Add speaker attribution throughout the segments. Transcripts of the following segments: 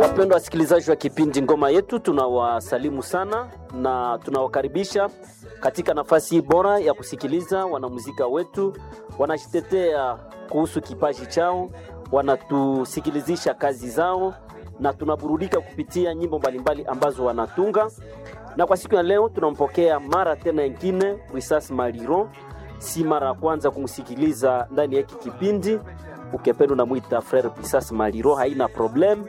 Speaker 1: Wapendwa wasikilizaji wa kipindi Ngoma Yetu, tunawasalimu sana na tunawakaribisha katika nafasi hii bora ya kusikiliza wanamuzika wetu wanajitetea kuhusu kipaji chao, wanatusikilizisha kazi zao na tunaburudika kupitia nyimbo mbalimbali ambazo wanatunga. Na kwa siku ya leo tunampokea mara tena ingine Wisas Maliro, si mara ya kwanza kumsikiliza ndani ya hiki kipindi. Ukipenda unamwita Frere Wisas Maliro, haina problem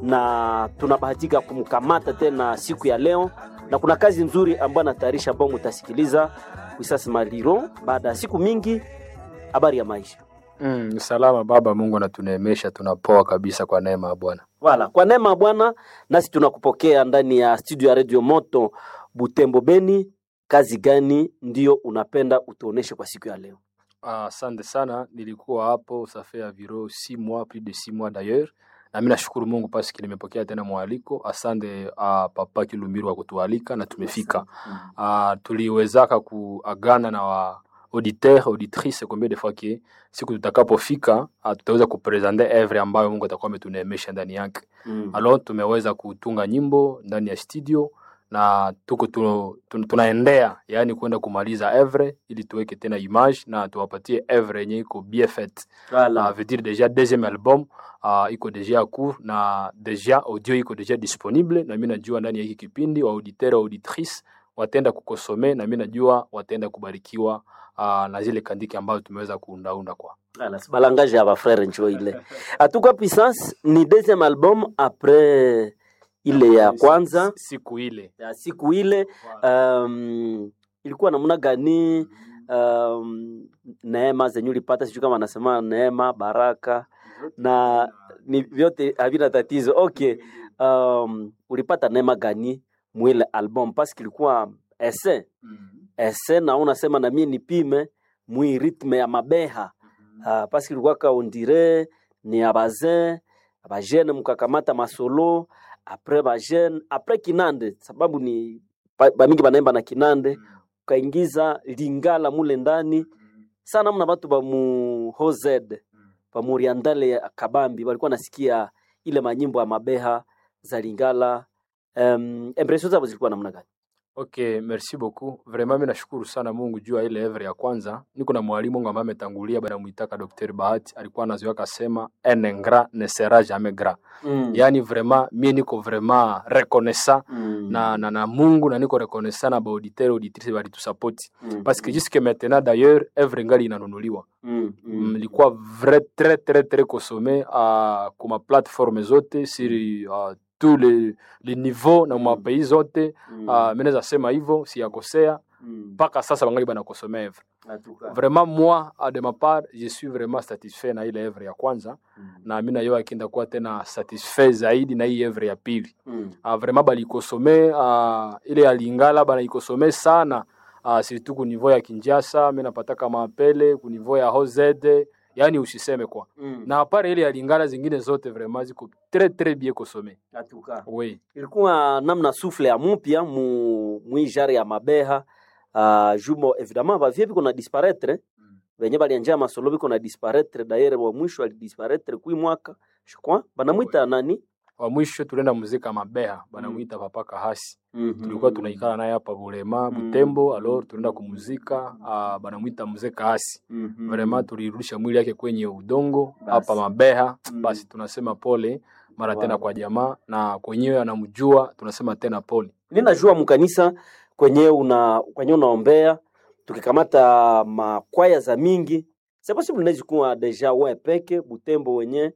Speaker 1: na tunabahatika kumkamata tena siku ya leo, na kuna kazi nzuri ambayo anatayarisha ambao mutasikiliza Wisas Maliro baada ya siku mingi. Habari ya maisha
Speaker 2: Mm, salama baba, Mungu anatuneemesha, tunapoa kabisa kwa neema ya Bwana.
Speaker 1: wala kwa neema ya Bwana, nasi tunakupokea ndani ya studio ya Radio Moto Butembo Beni. Kazi gani ndio unapenda utuoneshe kwa siku ya leo?
Speaker 2: Ah, Asante sana, nilikuwa hapo safe ya viro si mois plus de six mois d'ailleurs, na mimi nashukuru Mungu paski nimepokea tena mwaliko. Asante uh, papa Kilumbiru wa kutualika na tumefika. Uh, tuliwezaka kuagana na wa auditeur auditrice combien de fois que siku tutakapofika uh, tutaweza kupresente evre ambayo Mungu atakuwa ametuneemesha ndani yake.
Speaker 1: Mm.
Speaker 2: Alors tumeweza kutunga nyimbo ndani ya studio na tuko tu, tu, tunaendea yani kwenda kumaliza evre ili tuweke tena image na tuwapatie evre yenye iko bien faite.
Speaker 1: Wala.
Speaker 2: Uh, veut dire déjà deuxième album uh, iko deja court na deja audio iko deja disponible, na mimi najua ndani ya hiki kipindi wa auditeur auditrice wataenda kukosome, na mimi najua wataenda kubarikiwa uh, na zile kandiki ambazo tumeweza kuundaunda kwa
Speaker 1: Ala, sibalangage ya bafrere njo ile atuka puissance ni deuxième album après ile ya kwanza
Speaker 2: siku ile
Speaker 1: ya siku ile um, ilikuwa namna gani um, neema zenye ulipata sijui kama anasema neema baraka na ni vyote havina tatizo okay um, ulipata neema gani mwile album paske ilikuwa ese ese na unasema na mie nipime mwi ritme ya mabeha uh, paske ilikuwa kaondire ni ya bazin bajene mkakamata masolo apres bajene apres kinande sababu ni ba- bamingi banaimba na kinande ukaingiza lingala mule ndani sana mna batu bamu hozed bamuriandale ya kabambi walikuwa nasikia ile manyimbo ya mabeha za lingala um, impression zabo zilikuwa namna gani
Speaker 2: Okay, merci beaucoup. Vraiment mimi nashukuru sana Mungu juu ya ile evre ya kwanza. Niko na mwalimu wangu ambaye ametangulia bana muitaka Dr. Bahati, alikuwa anazoea kasema un ingrat ne sera jamais gras.
Speaker 1: mm.
Speaker 2: Yaani vraiment mimi niko vraiment reconnaissant
Speaker 1: mm.
Speaker 2: na, na, na Mungu na niko reconnaissant na ba auditeur auditrice bali tusupport.
Speaker 1: mm.
Speaker 2: Parce que jusque maintenant d'ailleurs evre ngali inanunuliwa.
Speaker 1: mm. mm.
Speaker 2: Mlikuwa vrai très très très consommé uh, kuma plateforme zote sur uh, tous les, les niveaux na ma pays zote
Speaker 1: mm.
Speaker 2: uh, mi naweza sema hivyo siyakosea
Speaker 1: mm.
Speaker 2: mpaka sasa bangali banakosomea evre
Speaker 1: Atuka.
Speaker 2: vraiment moi a de ma part je suis vraiment satisfait na ile evre ya kwanza
Speaker 1: Mm.
Speaker 2: na mi nayo akienda kuwa tena satisfait zaidi na hii evre ya pili
Speaker 1: Mm.
Speaker 2: uh, vraiment balikosome uh, ile ya lingala banaikosome sana uh, surtout ku niveau ya kinjasa mi napataka maapele ku niveau ya hozede yani usiseme kwa
Speaker 1: Mm.
Speaker 2: na apare ile ya lingala zingine zote vraiment ziko très très bien kosome
Speaker 1: Atuka.
Speaker 2: oui
Speaker 1: ilikuwa namna sufle ya mupya mu mwijare ya mabeha uh, jumo evidemment bavie biko na disparaître venye balianja masolo biko na disparaître dayere wa mwisho alidisparaître kui mwaka je crois banamwita nani
Speaker 2: wa mwisho tulienda muzika mabeha banamwita papa kahasi
Speaker 1: Mhm.
Speaker 2: tulikuwa tunaikala naye hapa Bulema
Speaker 1: Mm.
Speaker 2: Butembo, alors tunaenda kumuzika uh, banamwita mzee Kaasi.
Speaker 1: Mhm.
Speaker 2: Vraiment tulirudisha mwili yake kwenye udongo
Speaker 1: Basi.
Speaker 2: hapa Mabeha.
Speaker 1: Mm.
Speaker 2: Basi tunasema pole mara
Speaker 1: Wow.
Speaker 2: tena kwa jamaa na kwenyewe anamjua, tunasema tena pole.
Speaker 1: ninajua mkanisa kwenye una kwenye unaombea tukikamata makwaya za mingi c'est possible inaweza kuwa deja we peke butembo wenye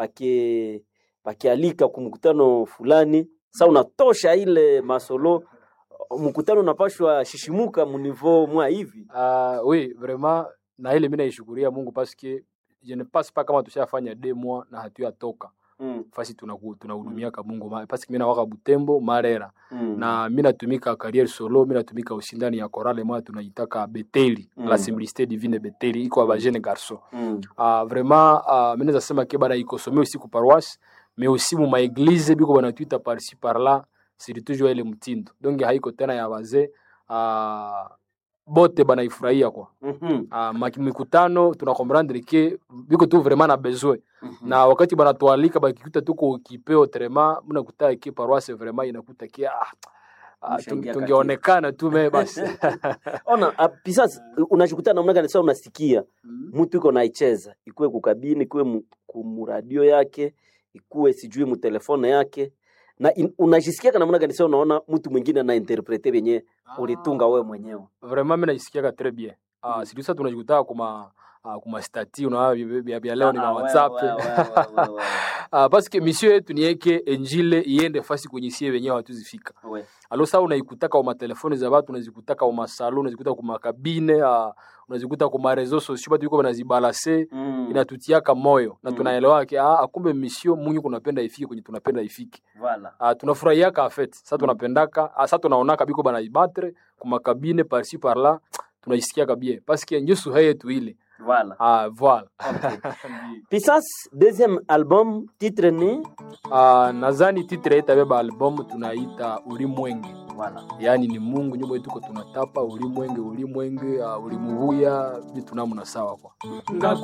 Speaker 1: pake pakialika kumkutano fulani sa unatosha ile masolo mkutano unapashwa shishimuka munivo mwa hivi
Speaker 2: Uh, oui vraiment na ile mimi naishukuria Mungu parce que je ne passe pas kama tushafanya deux mois na hatuyatoka
Speaker 1: mm.
Speaker 2: fasi tunaku- tunahudumiaka Mungu ma- parce que mimi nawaka Butembo Marera
Speaker 1: mm.
Speaker 2: na mi natumika carrière solo mi natumika usindani ya korale moya tunaitaka beteli
Speaker 1: Mm.
Speaker 2: la simplicité divine beteli iko ya bajene garçon
Speaker 1: mm.
Speaker 2: uh, vraiment uh, mi naweza sema ke bana ikosome aussi ku paroisse mais aussi mu maeglize biko banatwita parci par là c'est toujours ile mtindo donc haiko tena ya wazee uh, bote banaifurahia kwa
Speaker 1: Mhm.
Speaker 2: uh, mikutano tuna comprendre ke biko tu vraiment na besoin na wakati banatualika bakikuta tuko kipeo trema mnakuta ke paroisse vraiment inakuta ke ah, ah,
Speaker 1: Mshangia
Speaker 2: tunge- tungeonekana tu me basi
Speaker 1: ona ah, pisas unashikuta namna gani sasa unasikia mtu iko naicheza ikuwe kukabini ikuwe mu- kumuradio yake ikuwe sijui mutelefone yake na in, unajisikia kana namna gani sasa unaona mtu mwingine anainterprete vyenye ulitunga wewe mwenyewe
Speaker 2: vraiment mi naisikiaka très bien uh, sirisa tunajikutaa kuma uh, kuma stati unaona vya- vya vya leo ni ma
Speaker 1: Ah,
Speaker 2: whatsapp
Speaker 1: wewe, wewe, wewe, wewe,
Speaker 2: uh, parce que mission yetu ni yeke enjile iende fasi kwenye sie wenyewe hatuzifika
Speaker 1: wewe.
Speaker 2: alo saa unaikutaka uma telefoni za watu unazikutaka uma salo unazikuta kuma kabine uh, unazikuta kuma reseaux sociaux batu iko banazibalase
Speaker 1: Mm,
Speaker 2: inatutiaka moyo na
Speaker 1: Mm.
Speaker 2: tunaelewa ke ah, akumbe mission mungu kunapenda ifike kwenye tunapenda ifike
Speaker 1: voilà.
Speaker 2: uh, tunafurahiaka afet sa tunapendaka uh, sa tunaonaka biko banaibattre kumakabine parci parla tunaisikiaka bien paske njo suha yetu ile
Speaker 1: Voilà.
Speaker 2: uh, voilà
Speaker 1: Pisas deuxième album titre ni
Speaker 2: uh, nadhani titre yetabeba albumu tunaita ulimwenge
Speaker 1: voilà.
Speaker 2: yaani ni mungu nyumba yetuko tunatapa ulimwenge ulimwenge uh, ulimuvuya vitu namna sawa kwa